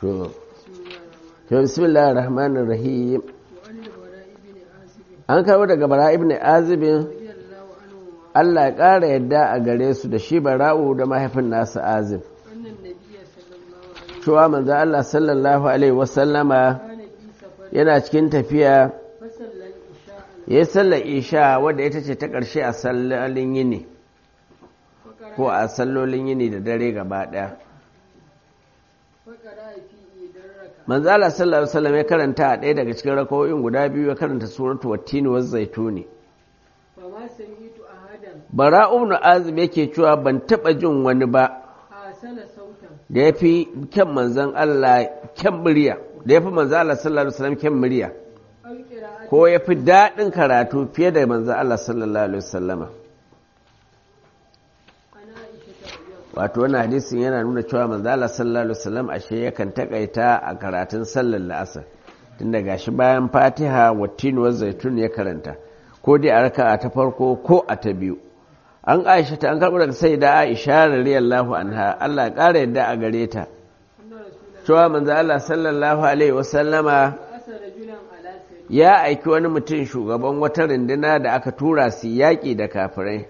to to bismillahir rahmanir rahim an kawo daga bara ibn azibin Allah ya ƙara yadda a gare su da shi bara'u da mahaifin nasu azib cewa manzo Allah sallallahu alaihi wasallama yana cikin tafiya ya yi sallar isha wadda ita ce ta ƙarshe a sallolin yini ko a sallolin yini da dare gaba ɗaya manzo Allah sallallahu alaihi wasallam ya karanta a ɗaya daga cikin rakawoyin guda biyu ya karanta suratu wattini wa zaituni bara ibn azib yake cewa ban taba jin wani ba da ya fi kyan manzon Allah kyan murya da ya fi manzon Allah sallallahu alaihi wasallam kyan murya ko ya fi daɗin karatu fiye da manzon Allah sallallahu alaihi wasallama wato wani hadisin yana nuna cewa manzo Allah sallallahu alaihi wasallam ashe yakan takaita a karatun sallar la'asar tun daga shi bayan Fatiha wattin wa zaitun ya karanta ko dai a raka'a ta farko ko a ta biyu an Aisha ta an karɓi daga sai da Aisha radiyallahu anha Allah ya ƙara yadda a gare ta cewa manzo Allah sallallahu alaihi wasallama ya aiki wani mutum shugaban wata runduna da aka tura su yaƙi da kafirai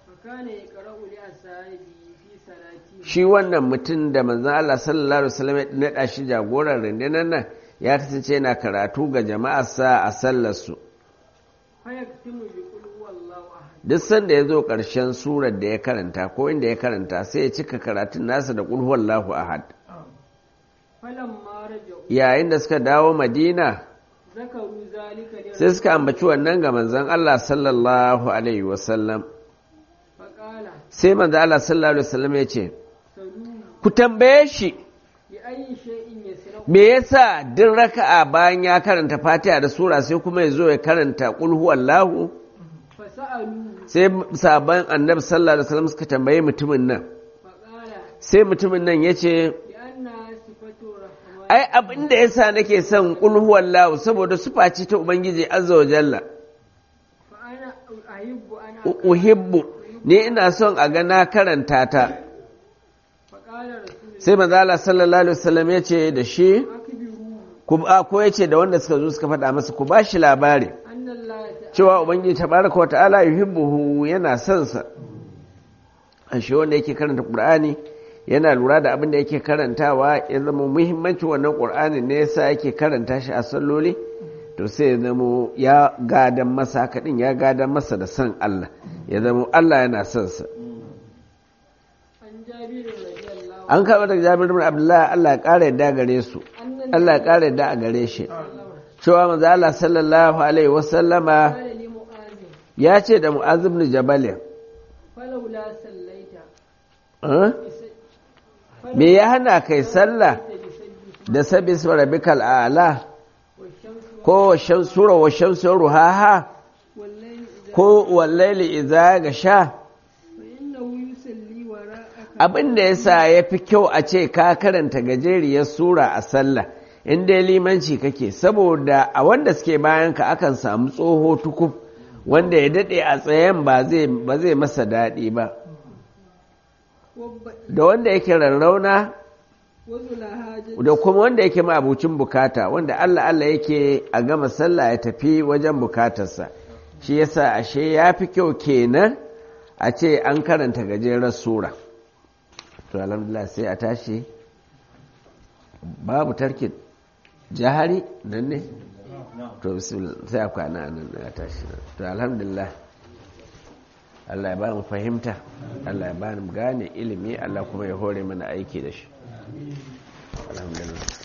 shi wannan mutum da manzan Allah sallallahu Alaihi wasallam ya naɗa shi jagoran rundunar nan ya kasance yana karatu ga jama'arsa a sallarsu. Duk sanda ya zo ƙarshen surar da ya karanta ko inda ya karanta sai ya cika karatun nasa da ƙulhuwallahu ahad. Yayin da suka dawo Madina, sai suka ambaci wannan ga manzan Allah sallallahu Alaihi wasallam. Sai manzan Allah sallallahu Alaihi wasallam ya ce, ku tambaye shi me yasa din raka'a bayan ya karanta fatiha da sura sai kuma ya zo ya karanta qul Allahu? sai sabon annabi sallallahu alaihi wasallam suka tambaye mutumin nan sai mutumin nan ya ce ai abin da yasa nake son qul Allahu saboda sufa ce ta ubangiji azza wa jalla uhibbu ne ina son a ga na karanta ta sai manzala sallallahu alaihi wasallam ya ce da shi ko ya ce da wanda suka zo suka faɗa masa ku ba shi labari cewa ubangiji tabaraka wa ta'ala yuhibbuhu yana son sa an shi wanda yake karanta qur'ani yana lura da abin da yake karantawa ya zama muhimmanci wannan qur'ani ne yasa yake karanta shi a salloli to sai ya zama ya gadan masa haka din ya gadan masa da son Allah ya zama Allah yana son sa an karɓar da jami'ar bin abdullahi Allah ya ƙara yadda gare su Allah ya ƙara yadda a gare shi cewa maza Allah sallallahu alaihi wasallama ya ce da mu'az ibn jabal me ya hana kai sallah da sabis rabbikal a'la ko sura wa shamsu ruhaha ko wallaili idza gasha abin da ya sa ya fi kyau a ce ka karanta gajeriyar sura a sallah in dai limanci kake saboda a wanda suke bayan ka akan samu tsoho tukuf wanda ya daɗe a tsayen ba zai masa daɗi ba da wanda yake rarrauna da kuma wanda yake ma'abucin bukata wanda Allah Allah yake a gama sallah ya tafi wajen bukatarsa shi yasa ashe ya fi kyau kenan a ce an karanta gajerar sura to alhamdulillah sai a tashi babu tarkin jahari nan ne to sai a kwana nan a tashi to alhamdulillah Allah ya ba mu fahimta Allah ya ba mu gane ilimi Allah kuma ya hore mana aiki da shi alhamdulillah